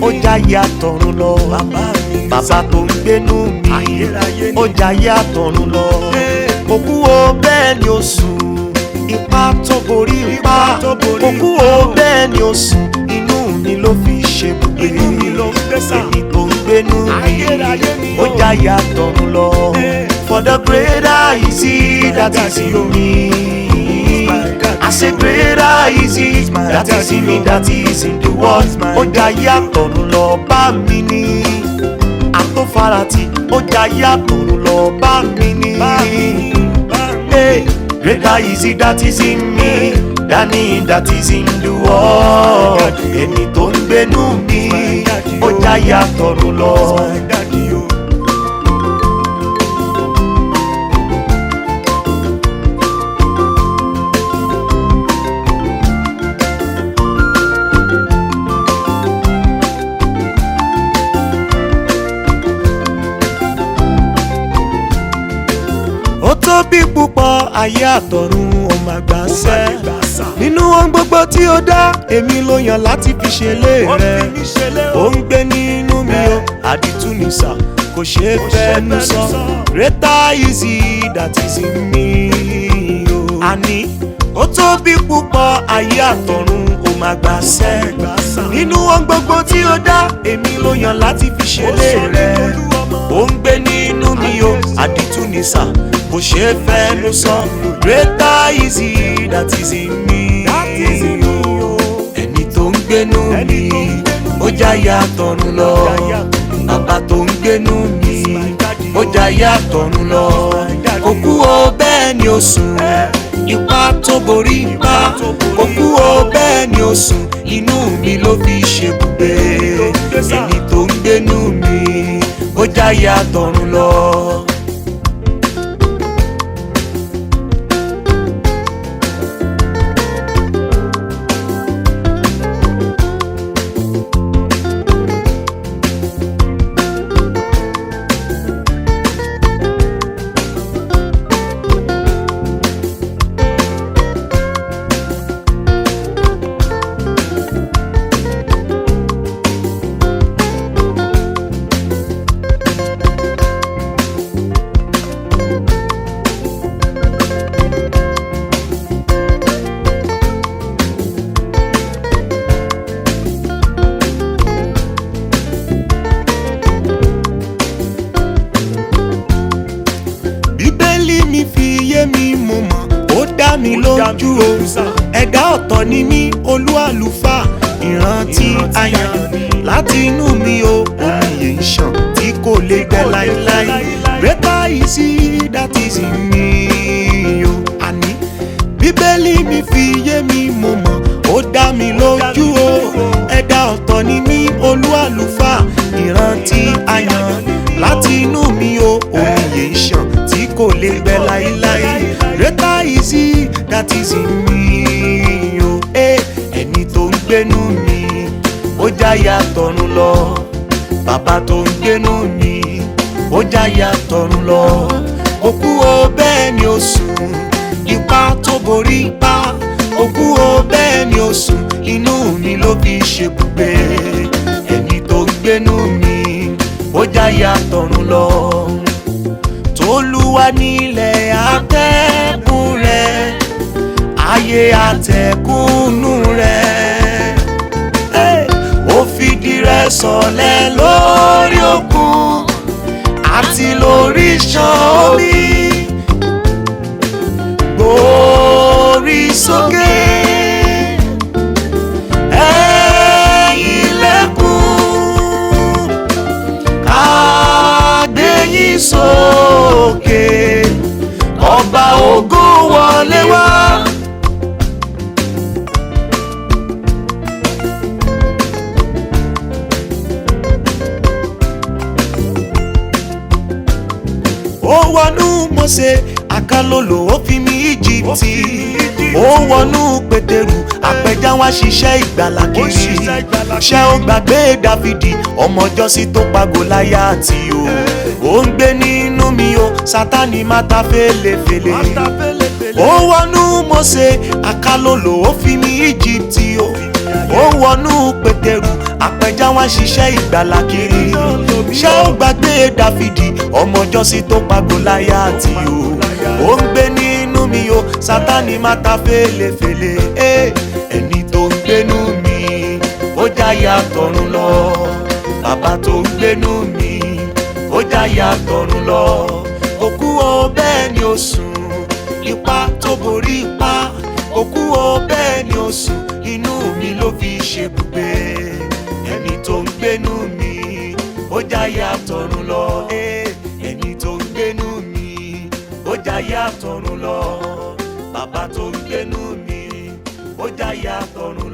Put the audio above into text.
ó jáyé àtọ̀run lọ bàbá mi bàbá tó ń gbénú mi ayérayé ni ó jáyé àtọ̀run lọ òkú o bẹ́ẹ̀ ni ó sùn ipá tó borí ipá Ipá tó borí òkú o bẹ́ẹ̀ ni ó sùn inú mi ló fi ṣe gbogbo Inú mi ló ń gbé sà. èyí tó ń gbénú mi Ayérayé ni ó ó. jáyé àtọ̀run lọ Eh. for the greater is he that is in me. I say greater is he that is in me that is in the world. Ó jáyé àtọ̀run lọ bá mi ní àtọ́farati ó jáyé àtọ̀run lọ bá mi ní. bá mi bá mi. Hey, greater is he that is in me than he that is in the world. Ẹni tó ń gbénú mi ó jáyé àtọ̀run lọ. My daddy o. ó tóbi púpọ̀ ayé àtọ̀run ó máa gbà sẹ́ Ìgbà sà. nínú ohun gbogbo tí ó dá èmi ló yàn láti fi ṣe lé Ó rẹ fi mí ṣẹlẹ̀ ó o. ń gbé nínú mi o àdìtú ní sà kò ṣeé Kò ṣeé fẹ́nu fẹ́nu sọ sọ. greater is he that is in me o àní ó tóbi púpọ̀ ayé àtọ̀run ó máa gbà sẹ́ Ìgbà sà. nínú ohun gbogbo tí ó dá èmi ló yàn láti fi ṣe Ó lé sọ rẹ nínú Olúọmọ. ó ń gbé nínú mi o àdìtú ní sà kò ṣe é fẹ́nu sọ greater is he that is in me That is in me o. ẹni tó ń gbénú Ẹni mi tó ń gbénú ó jáyé àtọ̀run lọ Jáyé àtọ̀run lọ. bàbá tó ń gbénú mi my daddy ó o. jáyé àtọ̀run lọ my daddy òkú o bẹ́ẹ̀ ni ó sùn ipá tó borí ipá tó borí òkú o bẹ́ẹ̀ ni ó sùn inú mi ló fi ṣe bùgbé ló ń gbé sà. ẹni tó ń gbénú mi ó jáyé àtọ̀run lọ. bíbélì mi fi yé mi mo mọ̀ ó dá mi Ó dá mi lójú o lójú sà. ẹ̀dá ọ̀tọ̀ ni mí olú àlùfáà ìrántí Ìrántí àyàn ayọ̀ ni. láti inú mi o omi yìí ń ṣàn tí kò lè gbẹ kò lè láéláé gbẹ láéláé. greater is he that is in me o àní bíbélì mi fi yé mi mo mọ̀ ó dá mi lójú o ẹ̀dá ọ̀tọ̀ ni mí olú àlùfáà ìrántí àyàn láti inú mi o omi yìí ń ṣàn tí kò lè gbẹ láéláé greater is he that is in me o Eh, ẹni tó ń gbénú mi ó jáyà tọ̀run lọ bàbá tó ń gbénú mi ó jáyà tọ̀run lọ òkú o bẹ́ẹ̀ ni ó sùn ipá tó borí ipá òkú o bẹ́ẹ̀ ni ó sùn inú mi ló fi ṣe bùgbé ẹni tó ń gbénú mi ó jáyà tọ̀run lọ tolúwa nílẹ̀ atẹ́kùn rẹ̀ ayé àtẹ̀kùnú rẹ̀ Hey! ó fìdí rẹ̀ sọ̀lẹ̀ lórí òkun àti lórí ṣan omi gbórí sókè ẹ̀yin ilẹ̀kùn àgbẹ̀yìn sókè ọba ògo wọlé wá. ó wọnú Mósè àkàlòlò ó fi mí Íjíbítì ó wọnú Pétérù àpẹja wá ṣiṣẹ́ ìgbàlà Ó kiri ṣiṣẹ́ ìgbàlà ṣé ó gbàgbé Dáfídì ọmọ Jọ́sí tó pa Gòláyátì o ó ń gbé nínú mi o Sátánì má ta fèlèfèlè Mata fẹ́lẹ́fẹ́lẹ́. ó wọnú Mósè àkàlòlò ó fi mí Íjíbítì o ó wọnú Pétérù apẹja wá ṣiṣẹ́ ìgbàlà kiri ṣé ó gbàgbé dáfídì ọmọ jọ́sí tó pa gòláyátì o ó ń gbé nínú mi o sátani má ta fèlèfèlè eh, ẹni tó ń gbénú mi ó jáyà tọ̀run lọ bàbá tó ń gbénú mi ó jáyà tọ̀run lọ òkú o bẹ́ẹ̀ ni ó sùn ipá tó borí ipá òkú o bẹ́ẹ̀ ni ó sùn inú mi ló fi ṣe bùgbé ẹni tó ń gbénú mi ó jáyà tọ̀run lọ eh, ẹni tó ń gbénú mi ó jáyà tọ̀run lọ bàbá tó ń gbénú mi ó jáyà tọ̀run